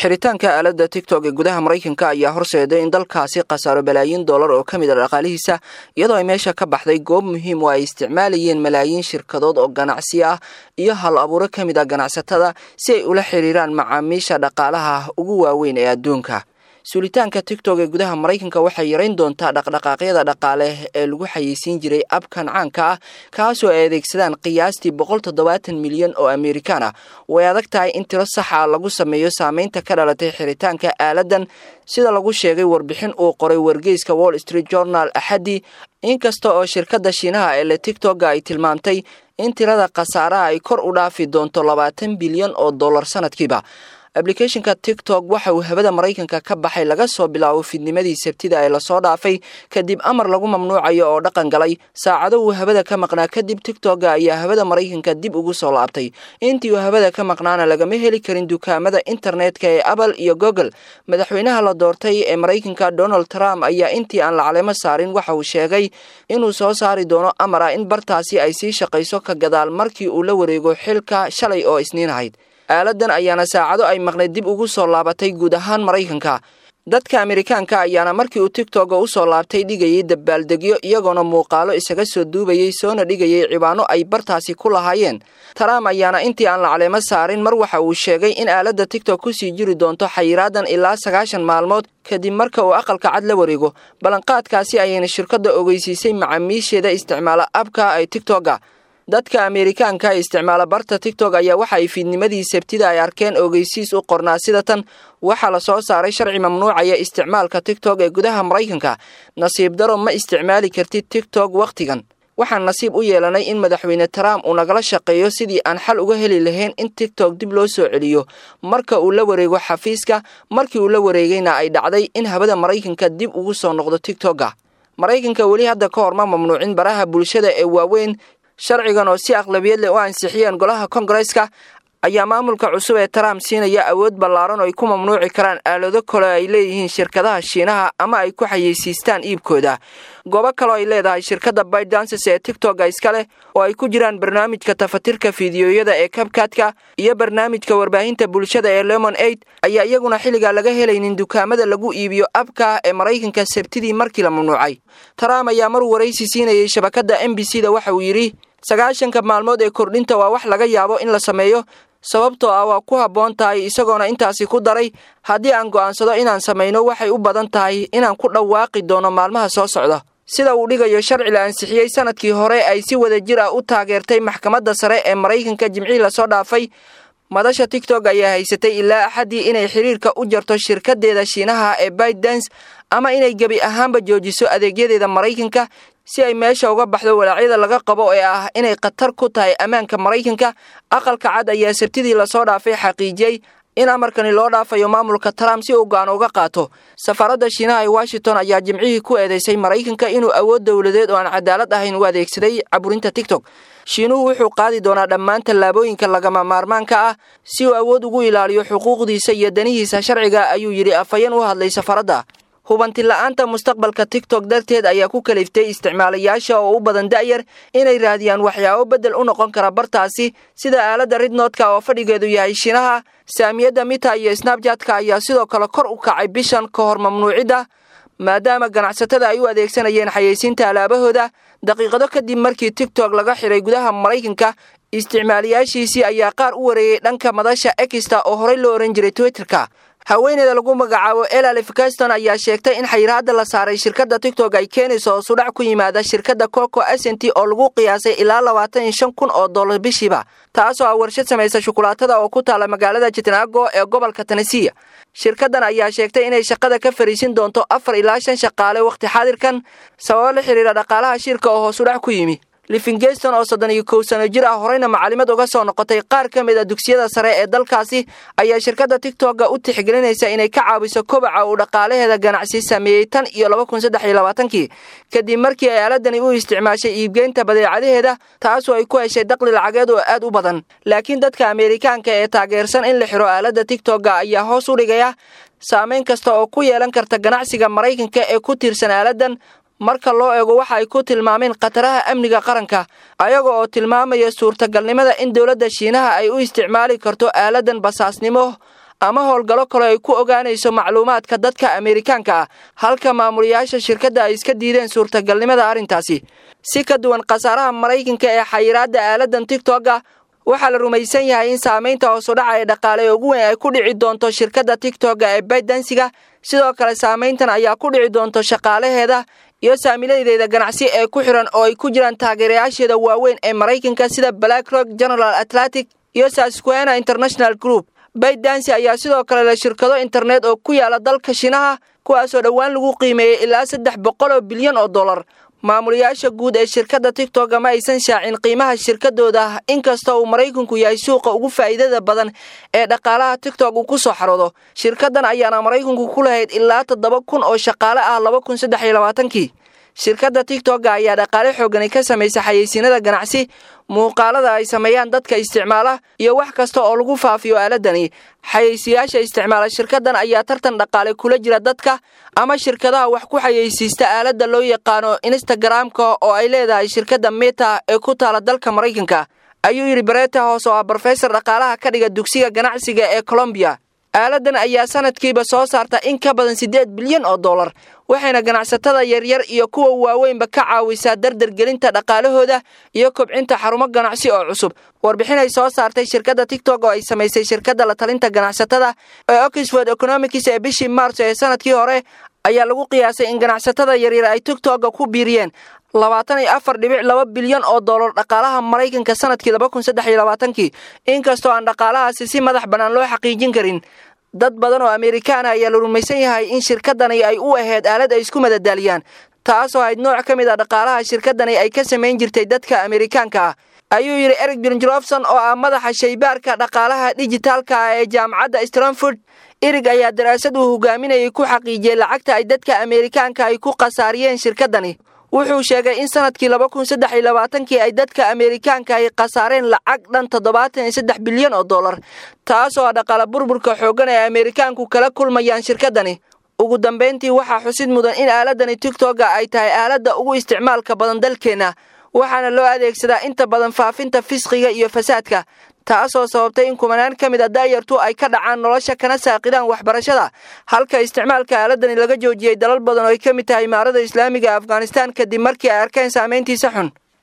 xiritaanka aaladda tigtok ee gudaha maraykanka ayaa horseeday in dalkaasi khasaaro balaayiin dollar oo ka mid a dhaqaalihiisa iyadoo ay meesha ka baxday goob muhiim oo ay isticmaalayeen malaayiin shirkadood oo ganacsi ah iyo hal abuuro ka mid ah ganacsatada si ay ula xiriiraan macaamiisha dhaqaalaha ugu waaweyn ee adduunka suulitaanka tigtok ee gudaha maraykanka waxay yarayn doontaa dhaqdhaqaaqyada dhaqaale ee lagu xayeysiin jiray abkan caanka ah kaasoo ay adeegsadaan qiyaastii boqol toddobaatan milyan oo amerikaan ah way adag tahay in tiro saxa lagu sameeyo saameynta ka dhalatay xiritaanka aaladan sida lagu sheegay warbixin uu qoray wargeyska wall street journal axaddi inkasta oo shirkadda shiinaha ee le tigtokga ay tilmaamtay in tirada khasaaraha ay kor u dhaafi doonto labaatan bilyan oo dollar sanadkiiba ablicathonka tiktok waxa uu hawada maraykanka ka baxay laga soo bilaabo fidnimadii sabtida ee lasoo dhaafay kadib amar lagu mamnuucayo oo dhaqan galay saacado uu hawada ka maqnaa kadib tiktok ayaa hawada maraykanka dib ugu soo laabtay intii uu hawada ka maqnaana lagama heli karin dukaamada internetka ee apple iyo google madaxweynaha la doortay ee maraykanka donald trump ayaa intii aan la caleemo saarin waxa uu sheegay inuu soo saari doono amar ah in bartaasi ay sii shaqayso ka gadaal markii uu la wareego xilka shalay oo isniin ahayd aaladan ayaana saacado ay maqnayd dib ugu soo laabatay guud ahaan maraykanka dadka amerikaanka ayaana markii uu tigtogga u soo laabtay dhigayay dabaaldegyo iyagoona muuqaalo isaga soo duubayay soona dhigayay cibaano ay bartaasi ku lahaayeen trump ayaana intii aan la caleemo saarin mar waxa uu sheegay in aaladda tigtok kusii jiri doonto xayiraadan ilaa sagaashan maalmood kadib marka uu aqalka cad la wareego ballanqaadkaasi ayayna shirkadda ogeysiisay macaamiisheeda isticmaala abka ay tigtogga dadka ameerikaanka isticmaala barta tigtok ayaa waxa ay fiidnimadii sabtida ay arkeen ogeysiis u qornaa sida tan waxaa la soo saaray sharci mamnuucaya isticmaalka tigtok ee gudaha maraykanka nasiib daro ma isticmaali kartid tigtok wakhtigan waxaan nasiib u yeelanay in madaxweyne trump uu nagala shaqeeyo sidii aan xal uga heli lahayn in tigtok dib loo soo celiyo marka uu la wareego xafiiska markii uu la wareegayna ay dhacday in hawada maraykanka dib ugu soo noqdo tigtokga maraykanka weli hadda ka hor ma mamnuucin baraha bulshada ee waaweyn sharcigan oo si aqlabiyad leh u ansixiyeen golaha kongareska ayaa maamulka cusub ee trump siinaya awood ballaaran oo ay ku mamnuuci karaan aalado kale ay leeyihiin shirkadaha shiinaha ama ay ku xayeysiistaan iibkooda goobo kaleo ay leedahay shirkadda bydances ee tigtokga iska leh oo ay ku jiraan barnaamijka tafatirka fiidiyoyada ee kabkaadka iyo barnaamijka warbaahinta bulshada ee lemon aid ayaa iyaguna xilligaa laga helaynin dukaamada lagu iibiyo abka ee maraykanka sabtidii markii la mamnuucay trump ayaa mar waraysi siinayay shabakadda m b c da waxa uu yidhi sagaashanka maalmood ee kordhinta waa wax laga yaabo in la sameeyo sababtoo ah waa ku habboon tahay isagoona intaasi ku daray haddii aan go'aansado inaan samayno waxay u badan tahay inaan ku dhawaaqi doono maalmaha soo socda sida uu dhigayo sharci la ansixiyey sanadkii hore ay si wada jir ah u taageertay maxkamadda sare ee maraykanka jimcihii lasoo dhaafay madasha tigtok ayaa haysatay ilaa axaddii inay xiriirka u jarto shirkadeeda shiinaha ee baydans ama inay gebi ahaanba joojiso adeegyadeeda maraykanka si ay meesha uga baxdo walaacyada laga qabo ee ah inay khatar ku tahay ammaanka maraykanka aqalka cad ayaa sabtidii lasoo dhaafay xaqiijiyey in amarkani loo dhaafayo maamulka trump si uu go'aan uga qaato safaaradda shiinaha ee washington ayaa jimcihii ku eedeysay maraykanka inuu awood dowladeed oo aan cadaalad ahayn u adeegsaday caburinta tigtok shiinuhu wuxuu qaadi doonaa dhammaan tallaabooyinka lagama maarmaanka ah si uu awood ugu ilaaliyo xuquuqdiisa iyo danihiisa sharciga ayuu yidhi afhayeen u hadlay safaaradda hubanti la-aanta mustaqbalka tigtok darteed ayaa ku kaliftay isticmaalayaasha oo u badan da'yar inay raadiyaan waxyaabo beddel u noqon kara bartaasi sida aaladda ridnoodka oo fadhigeedu yahay shiinaha saamiyadda mita iyo snabjatka ayaa sidoo kale kor u kacay bishan ka hor mamnuucidda maadaama ganacsatada ay u adeegsanayeen xayeysiinta alaabahooda daqiiqado kadib markii tigtok laga xiray gudaha maraykanka isticmaalayaashiisii ayaa qaar u wareeyey dhanka madasha exta oo horey loo ohan jiray twitterka haweeneyda lagu magacaabo elalif gaston ayaa sheegtay in xayiraadda la saaray shirkadda tigtok ay keenayso oo sudhac ku yimaada shirkadda coco asent oo lagu qiyaasay ilaa labaatan iyo shan kun oo dollar bishiiba taasoo ah warshad samaysa shukulaatada oo ku taala magaalada jitnaago ee gobolka tanesiya shirkaddan ayaa sheegtay inay shaqada ka fariisin doonto afar ilaa shan shaqaale wakhti xaadirkan sababo la xiriira dhaqaalaha shirka oo hoosudhac ku yimi livingeston oo soddon iyo kow sano jir ah horeyna macalimad uga soo noqotay qaar ka mid a dugsiyada sare ee dalkaasi ayaa shirkadda tigtokga u tixgelinaysa inay ka caawiso kobaca uu dhaqaalaheeda ganacsi sameeyey tan iyo laba kun saddex iyo labaatankii kadib markii ay aaladani u isticmaashay iibgeynta badeecadaheeda taasoo ay ku heshay daqli lacageed oo aad u badan laakiin dadka ameerikaanka ee taageersan in la xiro aaladda tigtokga ayaa hoos u dhigaya saameyn kasta oo ku yeelan karta ganacsiga maraykanka ee ku tiirsan aaladan marka loo eego waxa ay ku tilmaameen khataraha amniga qaranka ayaga oo tilmaamaya suurtagalnimada in dowladda shiinaha ay u isticmaali karto aaladan basaasnimo ama howlgallo kale ay ku ogaanayso macluumaadka dadka ameerikaanka ah halka maamulayaasha shirkadda ay iska diideen suurtagalnimada arrintaasi si ka duwan khasaaraha maraykanka ee xayiraadda aaladan tigtogga waxaa la rumaysan yahay in saamaynta hoosudhaca ee dhaqaale ee ugu weyn ay ku dhici doonto shirkadda tigtogga ee baydansiga sidoo kale saamayntan ayaa ku dhici doonto shaqaalaheeda iyo saamiladeeda ganacsi ee ku xiran oo ay ku jiraan taageerayaasheeda waaweyn ee maraykanka sida blackrock general atlantic iyo sasquena international group baydansi ayaa sidoo kale leh shirkado internet oo ku yaala dalka shinaha kuwaasoo dhowaan lagu qiimeeyey ilaa saddex boqol oo bilyan oo dollar maamulayaasha guud ee shirkadda tigtogga ma aysan shaacin qiimaha shirkadooda inkasta uu maraykanku yahay suuqa ugu faa'iidada badan ee dhaqaalaha tigtog uu ku soo xaroodo shirkaddan ayaana maraykanku ku lahayd ilaa toddoba kun oo shaqaale ah laba kun saddex iyo labaatankii shirkadda tigtogga ayaa dhaqaale xoogani ka samaysa xayeysiinada ganacsi muuqaalada ay sameeyaan dadka isticmaala iyo wax kasta oo lagu faafiyo aaladani xayeysiyaasha isticmaala shirkaddan ayaa tartan dhaqaale kula jira dadka ama shirkadaha wax ku xayeysiista aaladda loo yaqaano instagramka oo ay leedahay shirkadda meta ee ku taala dalka maraykanka ayuu yidhi bareta hoos oo ah brofesor dhaqaalaha ka dhiga dugsiga ganacsiga ee colombiya aaladan ayaa sanadkiiba soo saarta in ka badan siddeed bilyan oo dollar waxayna ganacsatada yaryar iyo kuwa waaweynba ka caawisaa dardargelinta dhaqaalahooda iyo kobcinta xarumo ganacsi oo cusub warbixin ay soo saartay shirkadda tigtog oo ay samaysay shirkadda la talinta ganacsatada ee oxford economics ee bishii maarso ee sanadkii hore ayaa lagu qiyaasay in ganacsatada yaryar ay tigtogga ku biiriyeen labaatan iyo afar dhibic laba bilyan oo dollar dhaqaalaha maraykanka sanadkii laba kun saddex iyo labaatankii inkastoo aan dhaqaalahaasi si madax bannaan loo xaqiijin karin dad badan oo ameerikaana ayaa la rumaysan yahay in shirkaddani ay u ahayd aalad ay isku madadaaliyaan taasoo ahayd nooc ka mid a dhaqaalaha shirkaddani ay ka samayn jirtay dadka ameerikaanka ah ayuu yidhi eric jonjrofson oo ah madaxa shaybaarka dhaqaalaha dijitaalka ah ee jaamacadda stranford erig ayaa daraasad uu hogaaminayay ku xaqiijiyey lacagta ay dadka ameerikaanka ay ku khasaariyeen shirkaddani wuxuu sheegay in sanadkii laba kun saddex iyo labaatankii ay dadka ameerikaanka ay khasaareen lacag dhan toddobaatan iyo saddex bilyan oo dollar taasoo ah dhaqaala burburka xooggan ee ameerikaanku kala kulmayaan shirkaddani ugu dambayntii waxaa xusid mudan in aaladani tigtogga ay tahay aaladda ugu isticmaalka badan dalkeenna waxaana loo adeegsadaa inta badan faafinta fisqiga iyo fasaadka taasoo sababtay in kumanaan ka mid a daayartu ay ka dhacaan nolosha kana saaqidaan waxbarashada halka isticmaalka aaladani laga joojiyey dalal badan oo ay ka mid tahay imaarada islaamiga afghanistan kadib markii ay arkeen saamayntiisa xun